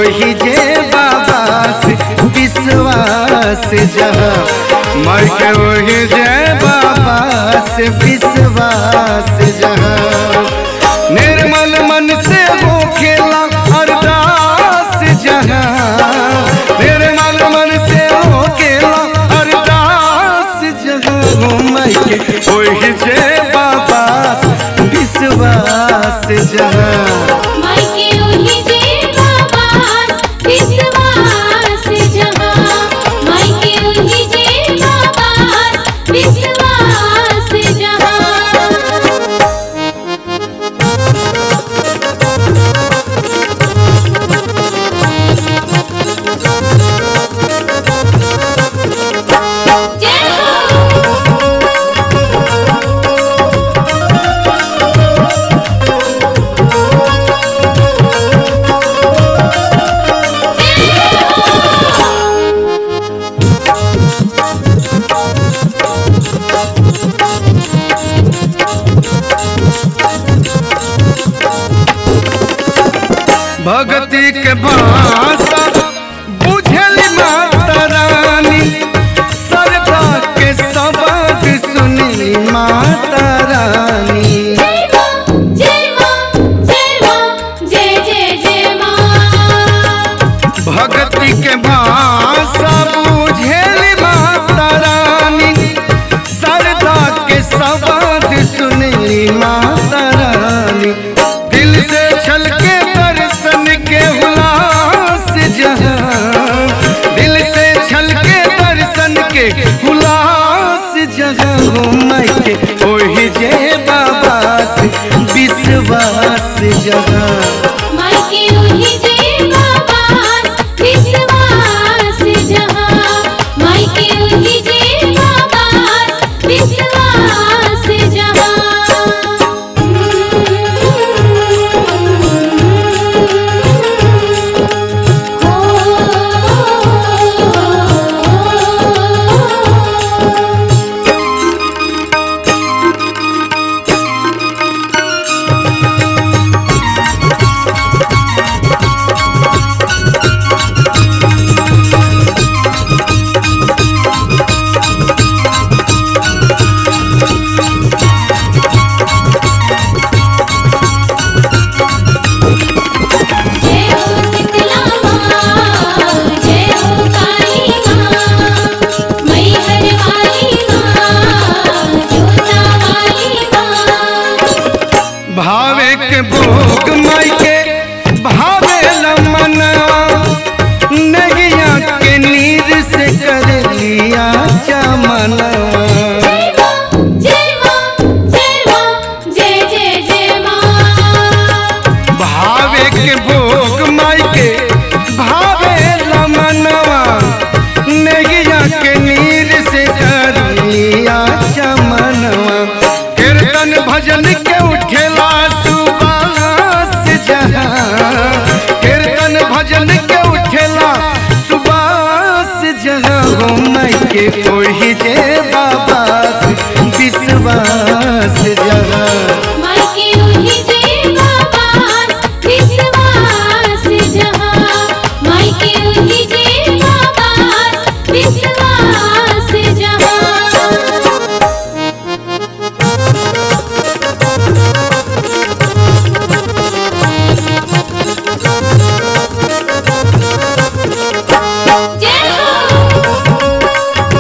ओही जे बाबा से विश्वास जहाँ माई के ओही जे बाबा से विश्वास जहाँ निर्मल मन से हो खेला अरदास जहाँ निर्मल मन से हो खेला अरदास जहाँ हो माई के ओही जे बाबा विश्वास जहाँ मायके ओही जे बाबा विश्वास जहाँ मायके ओही जे बाबा विश्वास जहाँ जय हो भगती के भाषा बुझली माता रानी सरदा के शब्द सुनी माता रानी जय मां जय मां जय मां जय जय जय मां भगती के भाषा बुझली माता रानी सरदा के शब्द सुनी माता रानी दिल से छलके दर्शन के हुलास जहाँ दिल से छलके दर्शन के हुलास जहाँ हो माई के ओही जे बाबा से विश्वास जहाँ मायके ओही जे बाबा विश्वास जहाँ मायके ओही जे बाबा विश्वास जहाँ जय हो शीतला माँ जय हो काली माँ मैहर वाली माँ जोता वाली माँ भावे के भोग माई के भावे लमना नगिया के नीर से कर लिया चमना जय माँ जय माँ जय माँ जय जय जय माँ भावे के भोग माई के भावे लमनवा नगिया के नीर से कर लिया चमनवा कीर्तन भजन के उठेला सुबास जहाँ कीर्तन भजन के उठेला सुबास जहाँ हो माई के ओही जे बाबा विश्वास जहाँ मायके ओही जे बाबा विश्वास जहाँ मायके ओही जे बाबा विश्वास जहाँ जय हो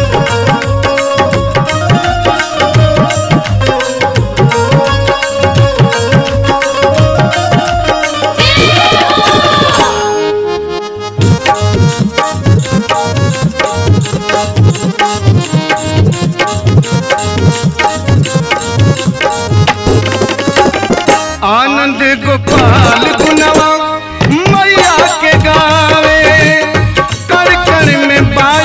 आनंद गोपाल गुनवा मैया के गावे कर कर में बा